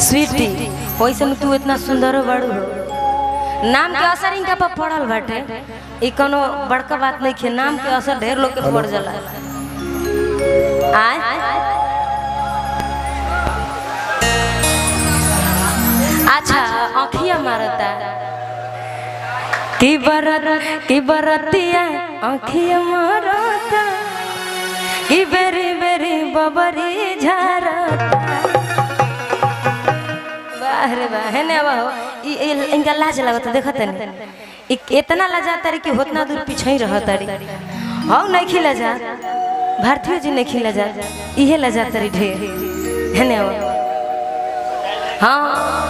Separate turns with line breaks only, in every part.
Sweetie वैसे तू इतना सुंदर बड़ू हो नाम के असर इनका पर पड़ल बाटे ई कोनो बड़का बात नहीं है नाम के असर ढेर लोग के पड़ जाला आय अच्छा आँखिया मारता की बरत की बरतिया आँखिया मारता की बेरी बेरी बबरी झारता वाह रे वाह है ना वाह ई- ई- इनका लाज लगत देखत नहीं इ- इतना लजा तारी कि होतना दूर पीछे ही रह तारी हौ नहीं खिला जा भारतीय जी नहीं खिला जा इहे लजा तारी ढेर है ना वाह हाँ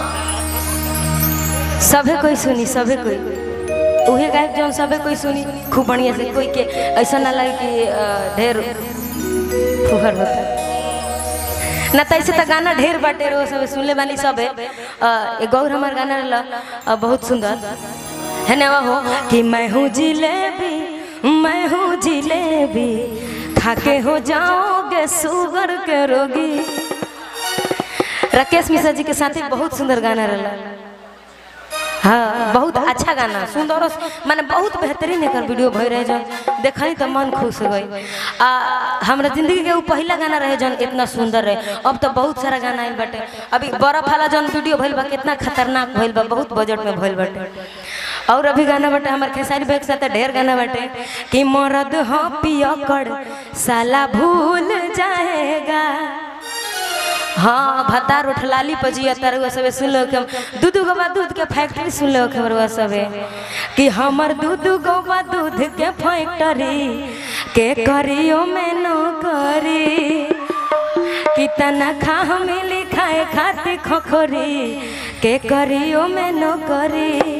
सभे कोई सुनी सभे कोई उहे गायक जौन सभे कोई सुनी खूब बढ़िया से कोई के ऐसा ना लगे कि अ, ढेर फुहर होता ना तो ऐसे तो गाना ढेर बाटे रो सब सुनले बानी सब है गौर हमार गाना रहला अ, बहुत सुंदर है ना हो कि मैं हूँ जिलेबी मैं हूँ जिलेबी खाके हो जाओगे शुगर के रोगी राकेश मिश्रा जी के साथ ही बहुत सुंदर गाना रहला हाँ बहुत अच्छा गाना सुंदर और माने बहुत बेहतरीन एकर वीडियो भय रहे जन देखनी तो मन खुश हो गई आ हमरा जिंदगी के वो पहला गाना रहे जन इतना सुंदर रहे अब तो बहुत सारा गाना आइल बाटे अभी बर्फ वाला जन वीडियो भइल बा कितना खतरनाक भइल बा बहुत बजट में भइल बाटे और अभी गाना बाटे हमार खेसारी भाई के साथ ढेर गाना बाटे कि मरद हो पियकड़ साला भूल जाएगा हाँ भतार उठलाली पजिया तरुआ सबे सुन लो कि हम दू दू गोबा दूध के फैक्ट्री सुन लो कि हमरुआ सबे कि हमर दू दू गोबा दूध के फैक्ट्री के करियो में नो करी कि तनखा हमें लिखाए खातिर खोखरी के करियो में नो करी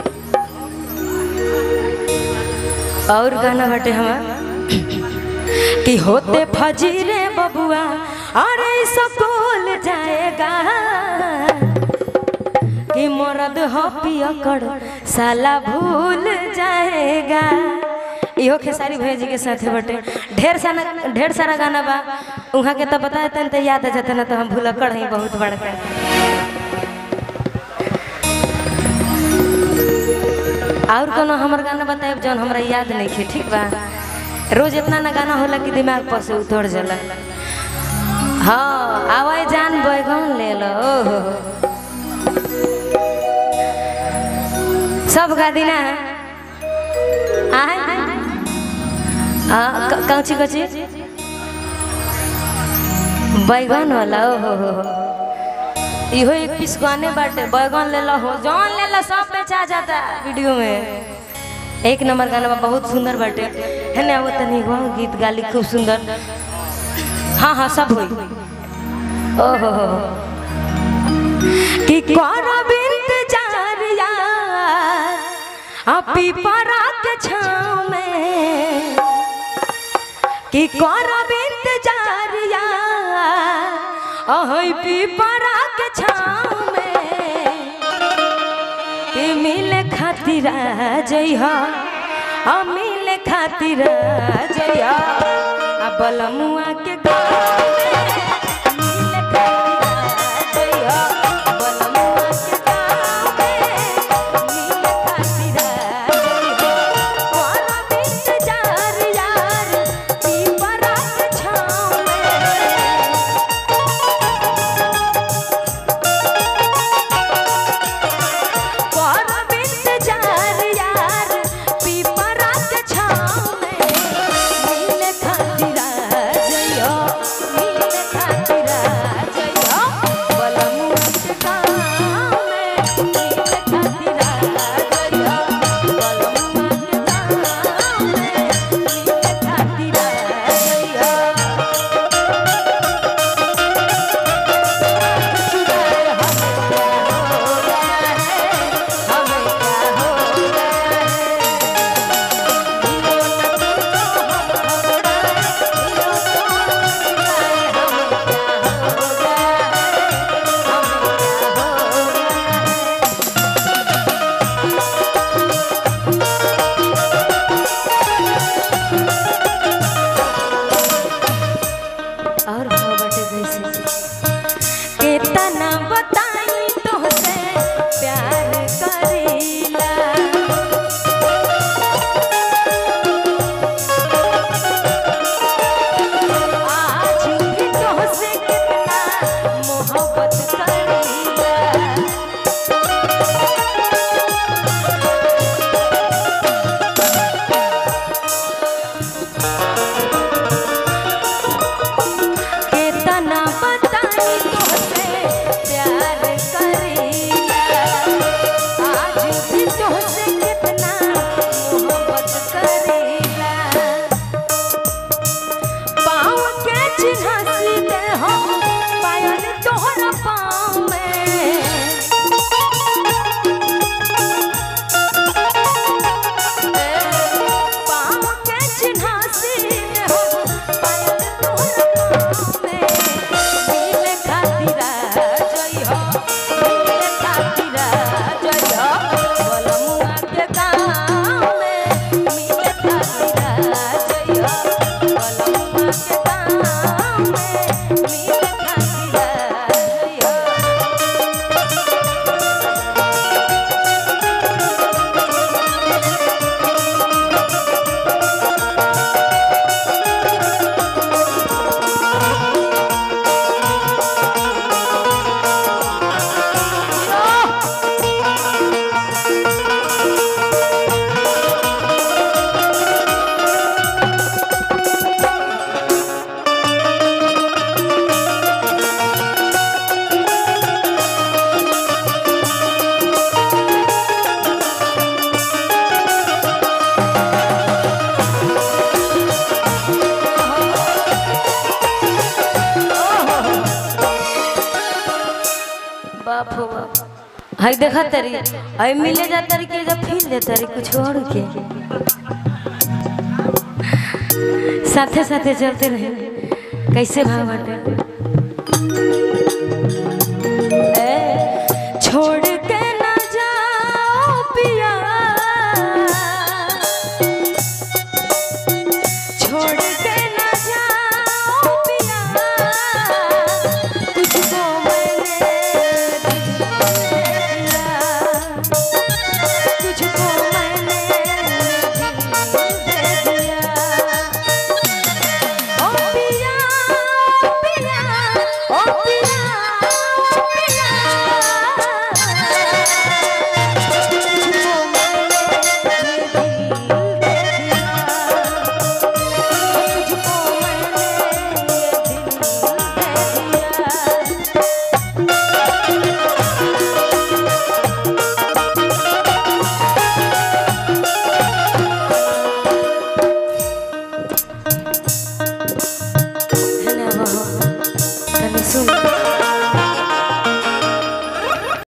और गाना बटे हमार कि होते फजीरे बबुआ अरे स्कूल जाएगा कि मरद हो पियकड़ साला भूल जाएगा इहो खेसारी भैया जी के साथे बटे ढेर सारा ढेर सारा गाना बा उहाँ के तो बता देते तो याद आ जाता ना तो हम भूलकड़ हैं बहुत बड़का और कोनो हमर गाना बताए जौन हमरा याद नहीं खे ठीक बा रोज इतना ना गाना होला कि दिमाग पर से उतर जाला हाँ आवाज जान बैगन ले लो ओहो सब गा दिना आय हाँ कौची कौची बैगन वाला ओहो हो हो इहो एक पीस गाने बाटे बैगन ले लो हो जौन ले लो सब बेचा जाता वीडियो में एक नंबर गाना बा बहुत सुंदर बाटे है ना वो तनी गो गीत गाली खूब सुंदर हाँ हाँ सब होई ओहो हो हो। कि करब इंतजार यार आ पीपरा के छाँव में कि करब इंतजार यार अहै पीपरा के छाँव में कि मिले खातिर आ जइहा आ मिले खातिर आ जइहा आ बलमुआ के गाँव में मिले खातिर आ जइहा बलमुआ के गाँव में मिले खातिर आ जइहा करब इंतजार यार पीपरा के छाँव में करब इंतजार यार पीपरा के छाँव में मिले खातिर आ जइहो मोहब्बत करीला केतना बताई तोहसे प्यार करीला आज भी तोहसे कितना मोहब्बत करीला पाँव के चिन्ह सीधे हो पायल तोहरा पाँव में पाँव के चिन्ह सीधे हो पायल तोहरा पाँव में मिले खातिर जई हो मिले खातिर जई हो बलमुआ के गाँव में मिले खातिर जई हो बलमुआ के गाँव में मिले खातिर जई हो बाप हो बाप हाय देखा तरी हाय मिले जा तरी के जब फील दे तरी कुछ और के साथे साथे चलते रहे कैसे भाव बाटे